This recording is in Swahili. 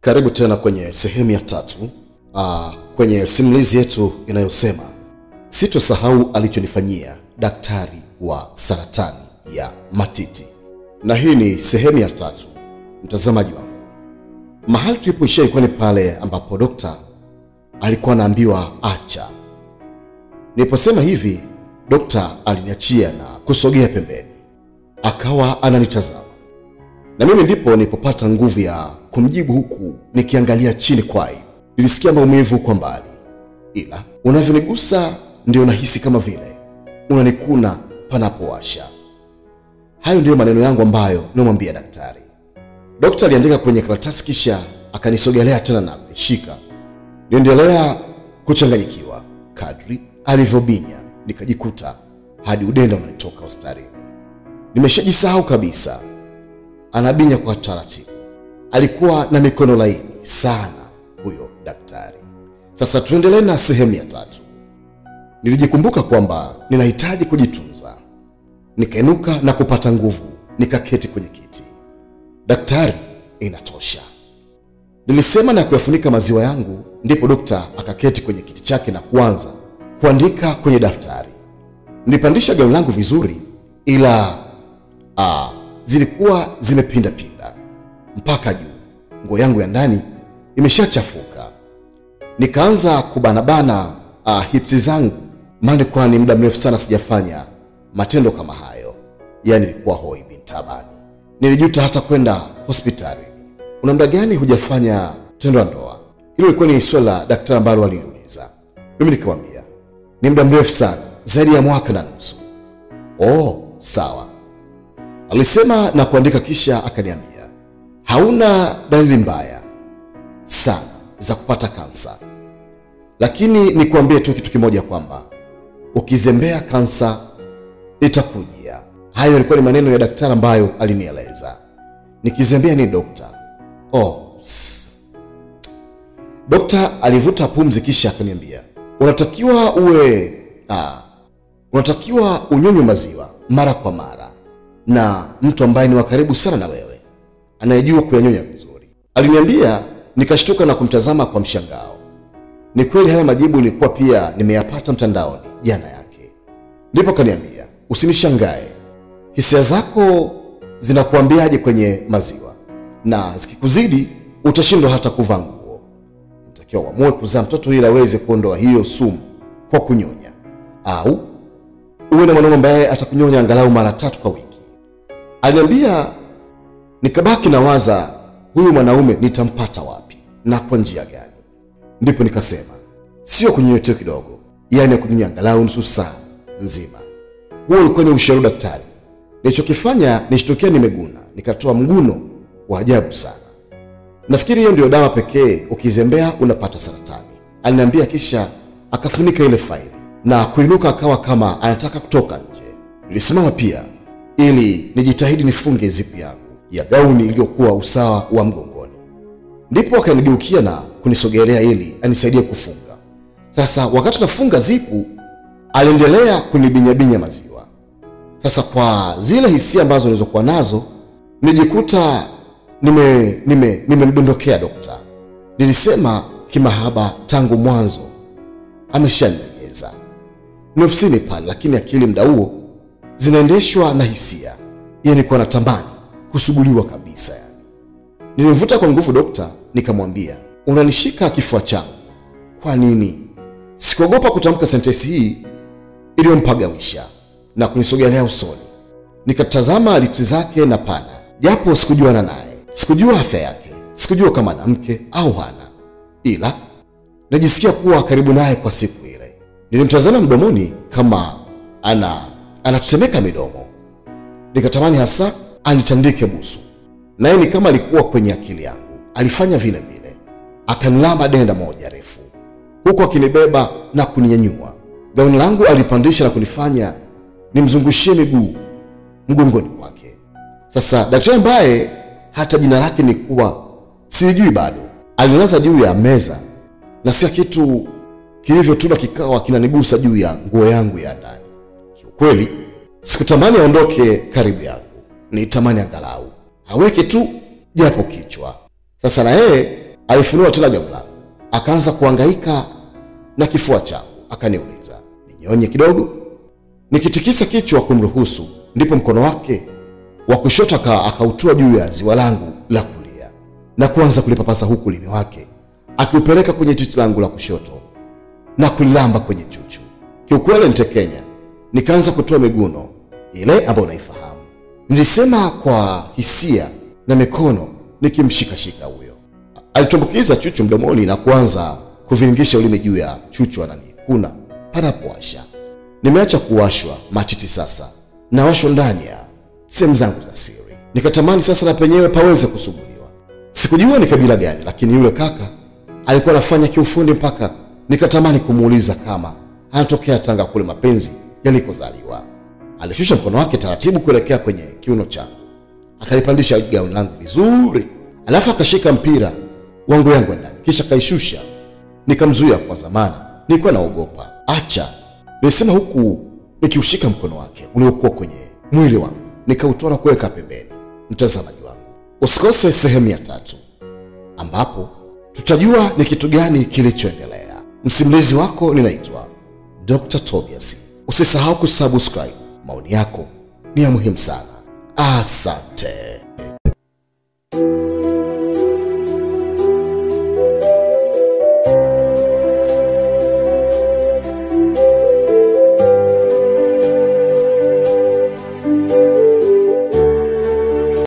Karibu tena kwenye sehemu ya tatu aa, kwenye simulizi yetu inayosema sitosahau alichonifanyia daktari wa saratani ya matiti, na hii ni sehemu ya tatu. Mtazamaji wangu, mahali tulipoishia ilikuwa ni pale ambapo dokta alikuwa anaambiwa acha. Niliposema hivi, dokta aliniachia na kusogea pembeni, akawa ananitazama na mimi ndipo nilipopata nguvu ya kumjibu huku nikiangalia chini kwai. Nilisikia maumivu kwa mbali, ila unavyonigusa ndio nahisi kama vile unanikuna panapowasha. Hayo ndiyo maneno yangu ambayo nimwambia daktari. Dokta aliandika kwenye karatasi kisha akanisogelea tena na kunishika. Niendelea kuchanganyikiwa kadri alivyobinya, nikajikuta hadi udenda unanitoka hospitalini. Nimeshajisahau kabisa anabinya kwa taratibu. Alikuwa na mikono laini sana huyo daktari. Sasa tuendelee na sehemu ya tatu. Nilijikumbuka kwamba ninahitaji kujitunza, nikainuka na kupata nguvu, nikaketi kwenye kiti. Daktari, inatosha, nilisema na kuyafunika maziwa yangu. Ndipo dokta akaketi kwenye kiti chake na kuanza kuandika kwenye daftari. Nilipandisha gauni langu vizuri, ila ah, zilikuwa zimepinda pinda mpaka juu. Nguo yangu ya ndani imeshachafuka. Nikaanza kubanabana uh, hipsi zangu, maana kwani muda mrefu sana sijafanya matendo kama hayo. Yaani nilikuwa hoi bin tabani. Nilijuta hata kwenda hospitali. Una muda gani hujafanya tendo la ndoa? Hilo lilikuwa ni swali la daktari ambalo aliniuliza. Mimi nikamwambia ni muda mrefu sana, zaidi ya mwaka na nusu. Oh, sawa alisema na kuandika, kisha akaniambia hauna dalili mbaya sana za kupata kansa, lakini nikuambie tu kitu kimoja kwamba ukizembea kansa itakujia. Hayo yalikuwa ni maneno ya daktari ambayo alinieleza. Nikizembea ni dokta? Oh, dokta alivuta pumzi, kisha akaniambia unatakiwa uwe ah, unatakiwa unyonywe maziwa mara kwa mara na mtu ambaye ni wa karibu sana na wewe anayejua kuyanyonya vizuri. Aliniambia, nikashtuka na kumtazama kwa mshangao. Ni kweli haya majibu nilikuwa pia nimeyapata mtandaoni jana yake. Ndipo kaniambia, usinishangae, hisia zako zinakuambiaje kwenye maziwa, na zikikuzidi utashindwa hata kuvaa nguo. Natakiwa uamue kuzaa mtoto ili aweze kuondoa hiyo sumu kwa kunyonya, au uwe na mwanaume ambaye atakunyonya angalau mara tatu kwa wiki. Aliniambia, nikabaki na waza huyu mwanaume nitampata wapi na kwa njia gani? Ndipo nikasema sio kunyonya tu kidogo, yaani ya kunyonya angalau nusu saa nzima. Huo ulikuwa ni ushauri daktari. Nilichokifanya nishtukia nimeguna, nikatoa mguno wa ajabu sana. Nafikiri hiyo ndio dawa pekee, ukizembea unapata saratani, aliniambia, kisha akafunika ile faili na kuinuka, akawa kama anataka kutoka nje. Nilisimama pia ili nijitahidi nifunge zipu yangu ya gauni iliyokuwa usawa wa mgongoni. Ndipo akanigeukia na kunisogelea ili anisaidie kufunga. Sasa wakati nafunga zipu, aliendelea kunibinyabinya maziwa. Sasa kwa zile hisia ambazo nilizokuwa nazo, nilijikuta nime nime nimemdondokea dokta. Nilisema kimahaba, tangu mwanzo ameshanilegeza ni ofisini pale, lakini akili mda huo zinaendeshwa na hisia. Yeye nilikuwa natamani kusuguliwa kabisa yani. Nilimvuta kwa nguvu dokta, nikamwambia unanishika kifua changu kwa nini? Sikuogopa kutamka sentensi hii iliyompagawisha na kunisogelea usoni. Nikatazama lipsi zake na pana, japo sikujuana naye, sikujua afya yake, sikujua kama ana mke au hana, ila najisikia kuwa karibu naye kwa siku ile. Nilimtazama mdomoni kama ana anatetemeka midomo, nikatamani hasa anitandike busu, naye ni kama alikuwa kwenye akili yangu. Alifanya vile vile, akanilamba denda moja refu, huku akinibeba na kuninyanyua. Gauni langu alipandisha na kunifanya nimzungushie miguu mgongoni kwake. Sasa daktari ambaye hata jina lake ni kuwa sijui bado, alinilaza juu ya meza na sia kitu kilivyotuna kikawa kinanigusa juu ya nguo yangu ya ndani. Kiukweli sikutamani aondoke karibu yangu, nitamani angalau aweke tu japo kichwa. Sasa na yeye Alifunua tena gauni langu, akaanza kuhangaika na kifua changu, akaniuliza ninyonye kidogo. Nikitikisa kichwa kumruhusu, ndipo mkono wake wa kushoto aka- akautua juu ya ziwa langu la kulia na kuanza kulipapasa huku ulimi wake akiupeleka kwenye titi langu la kushoto na kulilamba kwenye chuchu. Kiukweli nitekenya, nikaanza kutoa miguno ile ambayo unaifahamu. Nilisema kwa hisia na mikono nikimshikashika huyo. Alitumbukiza chuchu mdomoni na kuanza kuvingisha ulimi juu ya chuchu, ananikuna panapowasha. Nimeacha kuwashwa matiti sasa, nawashwa ndani ya sehemu zangu za siri. Nikatamani sasa na penyewe paweze kusuguliwa. Sikujua ni kabila gani, lakini yule kaka alikuwa anafanya kiufundi mpaka nikatamani kumuuliza kama anatokea Tanga kule mapenzi yalikozaliwa. Alishusha mkono wake taratibu kuelekea kwenye kiuno changu, akalipandisha gauni langu vizuri, alafu akashika mpira wangu yangu ndani, kisha akaishusha. Nikamzuia kwa zamana, nilikuwa naogopa. Acha, nilisema huku nikiushika mkono wake uliokuwa kwenye mwili wangu, nikautoa na kuweka pembeni. Mtazamaji wangu, usikose sehemu ya tatu ambapo tutajua ni kitu gani kilichoendelea. Msimulizi wako ninaitwa Dr. Tobias. Usisahau kusubscribe, maoni yako ni ya muhimu sana. Asante.